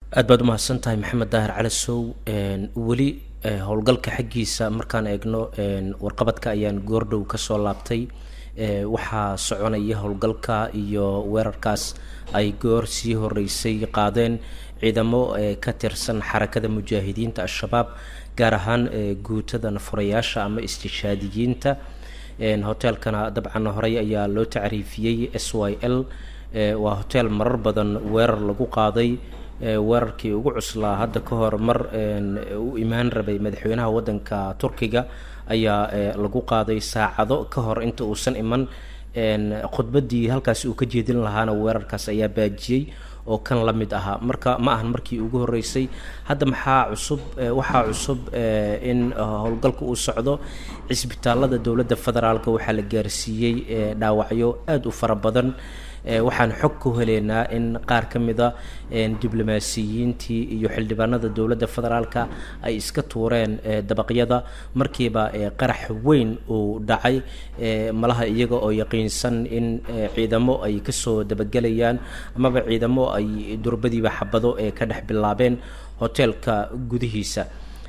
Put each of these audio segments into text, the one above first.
aad baad umahadsan tahay maxamed daahir cali sow weli howlgalka xaggiisa markaan eegno warqabadka ayaan goordhow kasoo laabtay waxaa soconaya howlgalka iyo weerarkaas ay goor sii horeysay qaadeen ciidamo ka tirsan xarakada mujaahidiinta al-shabaab gaar ahaan guutada nafurayaasha ama istishaadiyiinta hoteelkana dabcan horey ayaa loo tacriifiyey s y l waa hoteel marar badan weerar lagu qaaday weerarkii ugu cuslaa hadda ka hor mar u imaan rabay madaxweynaha waddanka turkiga ayaa lagu qaaday saacado ka hor inta uusan iman khudbaddii halkaasi uu ka jeedin lahaana weerarkaas ayaa baajiyey oo kan la mid ahaa marka ma ahan markii ugu horeysay hadda maxaa cusub waxaa cusub in howlgalka uu socdo cisbitaalada dowladda federaalk waxaa la gaarsiiyey dhaawacyo aada u fara badan waxaan xog ku heleynaa in qaar ka mida diblomaasiyiintii iyo xildhibaanada dowladda federaalka ay iska tuureen dabaqyada markiiba qarax weyn uu dhacay malaha iyaga oo yaqiinsan in ciidamo ay kasoo dabagelayaan amaba ciidamo ay durbadiiba xabado ee ka dhex bilaabeen hoteelka gudihiisa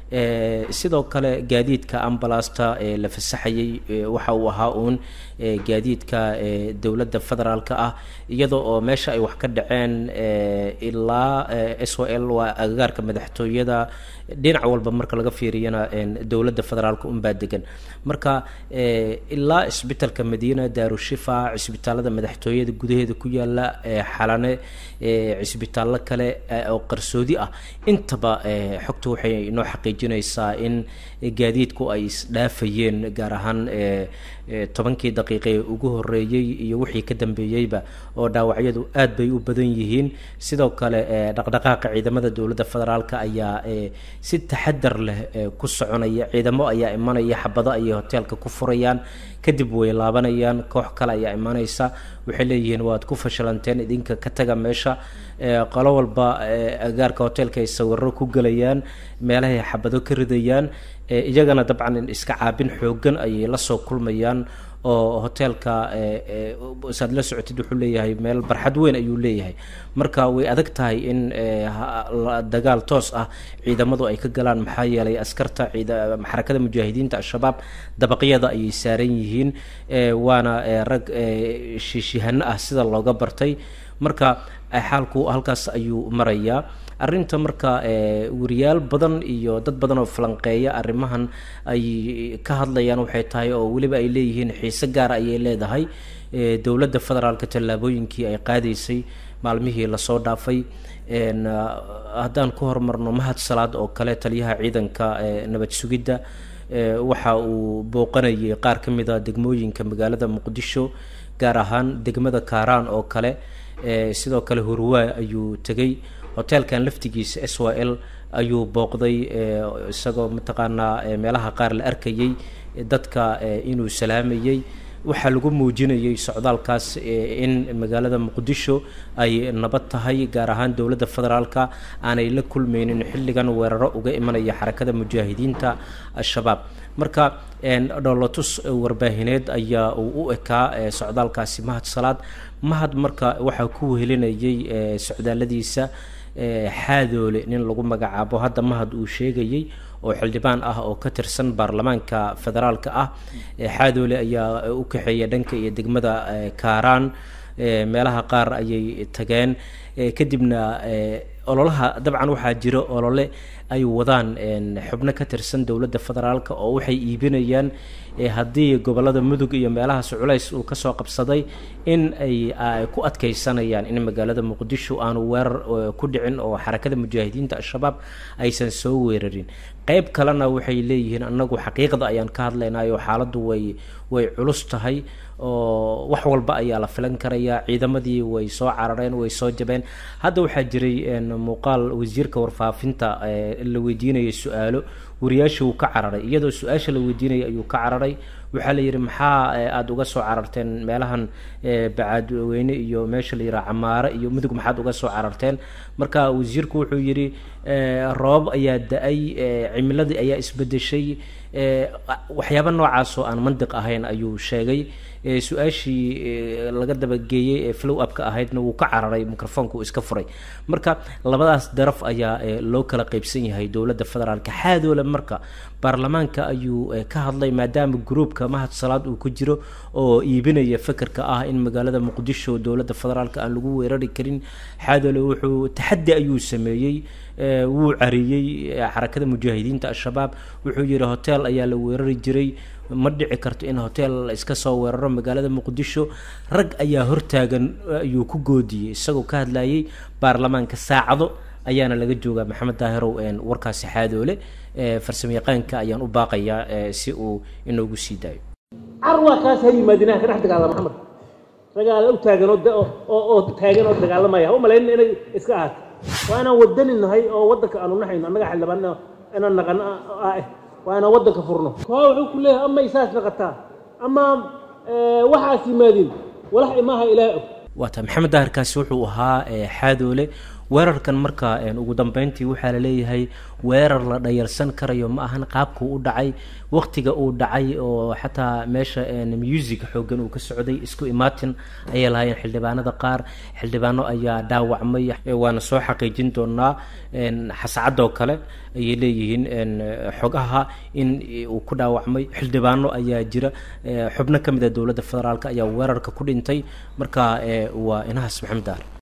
sidoo kale gaadiidka ambalasta ee la fasaxayay waxa uu ahaa uun gaadiidka dowladda federaalka ah iyada oo meesha ay wax ka dhaceen ilaa s o l waa agagaarka madaxtooyada dhinac walba marka laga fiiriyana dowladda federaalka unbaa degan marka ilaa cisbitalka madiina daarushifa cisbitaalada madaxtooyada gudaheeda ku yaala xalane cisbitaallo kale oo qarsoodi ah intaba xogta waxay noo xaqiijinaysaa in gaadiidku ay isdhaafayeen gaar ahaan tobankii daqiiqe ugu horeeyey iyo wixii ka dambeeyeyba oo dhaawacyadu aad bay u badan yihiin sidoo kale dhaqdhaqaaqa ciidamada dowladda federaalk ayaa si taxadar leh ku soconaya ciidamo ayaa imanaya xabado ayay hoteelka ku furayaan kadib way laabanayaan koox kale ayaa imanaysa waxay leeyihiin waad ku fashalanteen idinka ka taga meesha qolo walba agaarka hoteelka ay sawiro ku gelayaan meelahay xabado ka ridayaan iyagana dabcan iska caabin xoogan ayay lasoo kulmayaan oo hoteelka saad la socotid wuxuu leeyahay meel barxad weyn ayuu leeyahay marka way adag tahay in dagaal toos ah ciidamadu ay ka galaan maxaa yeelay askarta xarakada mujaahidiinta al-shabaab dabaqyada ayay saaran yihiin waana rag shiishihano ah sida looga bartay marka xaalku halkaas ayuu marayaa arrinta marka wariyaal badan iyo dad badan oo falanqeeya arrimahan ay ka hadlayaan waxay tahay oo weliba ay leeyihiin xiise gaara ayay leedahay dowladda federaalka tallaabooyinkii ay qaadaysay maalmihii lasoo dhaafay haddaan ku horumarno mahad salaad oo kale taliyaha ciidanka nabad sugidda waxa uu booqanayay qaar ka mid a degmooyinka magaalada muqdisho gaar ahaan degmada kaaraan oo kale sidoo kale hurwaa ayuu tegay hoteelkan laftigiisa s y l ayuu booqday isagoo mataqaanaa meelaha qaar la arkayay dadka inuu salaamayey waxaa lagu muujinayay socdaalkaas in magaalada muqdisho ay nabad tahay gaar ahaan dowladda federaalka aanay la kulmeynin xilligan weeraro uga imanaya xarakada mujaahidiinta al-shabaab marka dholotus warbaahineed ayaa uu u ekaa socdaalkaasi mahad salaad mahad marka waxaa ku wehelinayay socdaaladiisa xaadoole nin lagu magacaabo hadda mahad uu sheegayey oo xildhibaan ah oo ka tirsan baarlamaanka federaalka ah xaadoole ayaa u kaxeeya dhanka iyo degmada kaaraan meelaha qaar ayay tageen kadibna ololaha dabcan waxaa jira olole ay wadaan xubno ka tirsan dowladda federaalka oo waxay iibinayaan haddii gobolada mudug iyo meelahaas culays uu kasoo qabsaday in ay ku adkeysanayaan in magaalada muqdisho aanu weerar ku dhicin oo xarakada mujaahidiinta al-shabaab aysan soo weerarin qeyb kalena waxay leeyihiin anagu xaqiiqda ayaan ka hadlaynayo xaaladdu way way culus tahay oo wax walba ayaa la filan karayaa ciidamadii way soo carareen way soo jabeen hadda waxaa jiray muuqaal wasiirka warfaafinta la weydiinaya su-aalo wariyaashii uu ka cararay iyadoo su-aasha la weydiinaya ayuu ka cararay waxaa la yidhi maxaa aada uga soo cararteen meelahan bacaadweyne iyo meesha la yidhaha camaare iyo mudug maxaad uga soo cararteen marka wasiirku wuxuu yidhi roobab ayaa da-ay cimiladii ayaa isbedeshay waxyaaba noocaas oo aan mandiq ahayn ayuu sheegay su-aashii laga dabageeyey ee flow upka ahaydna wuu ka cararay microfoonka uu iska furay marka labadaas daraf ayaa loo kala qeybsan yahay dowladda federaalka xaadoole marka baarlamaanka ayuu ka hadlay maadaama groupka mahad salaad uu ku jiro oo iibinaya fekerka ah in magaalada muqdisho dowladda federaalka aan lagu weerari karin xaadoole wuxuu taxaddi ayuu sameeyey wuu cariyey xarakada mujaahidiinta al-shabaab wuxuu yihi hotel ayaa la weerari jiray ma dhici karto in hotel iska soo weeraro magaalada muqdisho rag ayaa hortaagan ayuu ku goodiyey isagoo ka hadlayay baarlamaanka saacado ayaana laga joogaa maxamed daahirow warkaasi xaadoole farsamo yaqaanka ayaan u baaqayaa si uu inoogu sii daayo carwaa kaas ha yimaadinaha ka dhex dagaala maxamed ragaala u taagan oo taagan oo dagaalamaya ha u malayn inay iska ahaato waa inaan wadani nahay oo waddanka aanu naxayno annaga xildhibaan inaan naqan ah waa inaan waddanka furno koo wuxuu ku leeyahay ama isaas naqataa ama waxaas yimaadin walax imaaha ilaahay og waata maxamed daahirkaasi wuxuu ahaa xaadoole weerarkan marka ugu dambeyntii waxaa laleeyahay weerar la dhayalsan karayo ma ahan qaabkuu u dhacay waqtiga uu dhacay oo xataa meesha music xoogan uu ka socday isku imaatin ayay lahaayeen xildhibaanada qaar xildhibaano ayaa dhaawacmay waana soo xaqiijin doonaa xascadoo kale ayay leeyihiin xogaha in uu ku dhaawacmay xildhibaano ayaa jira xubno ka mid a dowladda federaalk ayaa weerarka ku dhintay marka waa inahaas maxamed daar